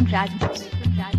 मिथुन राज मिथुन राज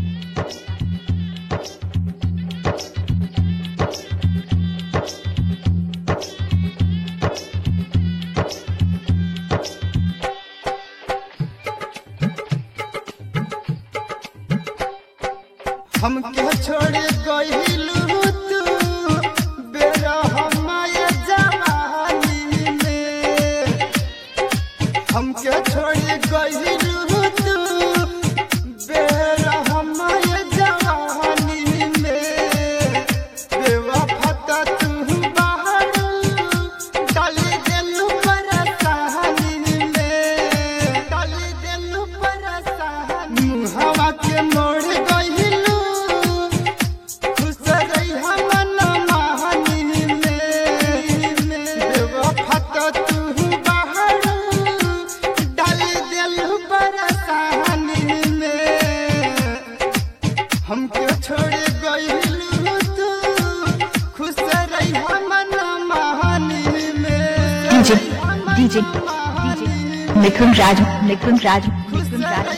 हमके छोड़ गइलू तू बेरा हमारे जवानी में हमके छोड़ गइलू तू बेरा हमारे जवानी में बेवफा त तू बाहर डाली देलू परेशानी में डाली देलू परेशानी हवा के मोड़ गइलू खुश रही हमन महानी में बेवफा त तू बाहर डाली देलू परेशानी में हमके छोड़ गइलू तू खुश रही हमन महानी में DJ DJ DJ Mithun Raj Mithun Raj Mithun Raj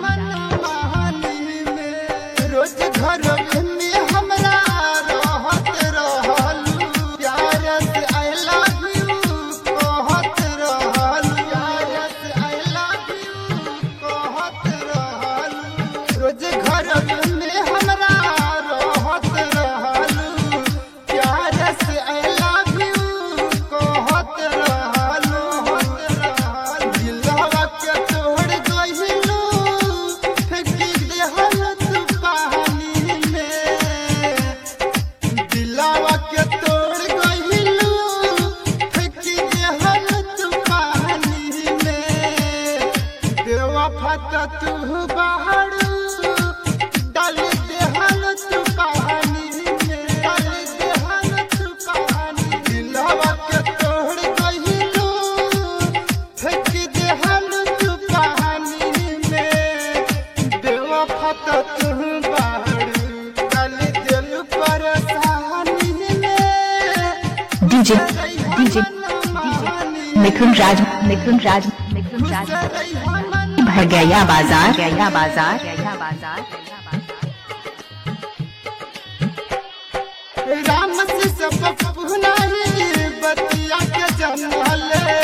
रोज घर में हमरा रहत रहलू प्यार से आई लव यू कहत रहलू प्यार से आई लव यू कहत रहलू रोज घर में हमरा रहत रहलू प्यार से आई लव यू कहत रहलू दिलवा के तोड़ गइलू फेंकी देहल तू पानी में दिलवा के तोड़ गइलू फेंकी देहल तू पानी में बेवफा त तू बाहर डाल देहल तू पानी में डाल देहल तू पानी दिलवा के तोड़ गइलू फेंक देहल तू पानी में बेवफा त तू बाहर डाल देल परेशानी में डीजे डीजे मिथुन राज मिथुन राज मिथुन राज भर गया बाजार गया बाजार गया बाजार राम से सब पुनाही बतिया के जनले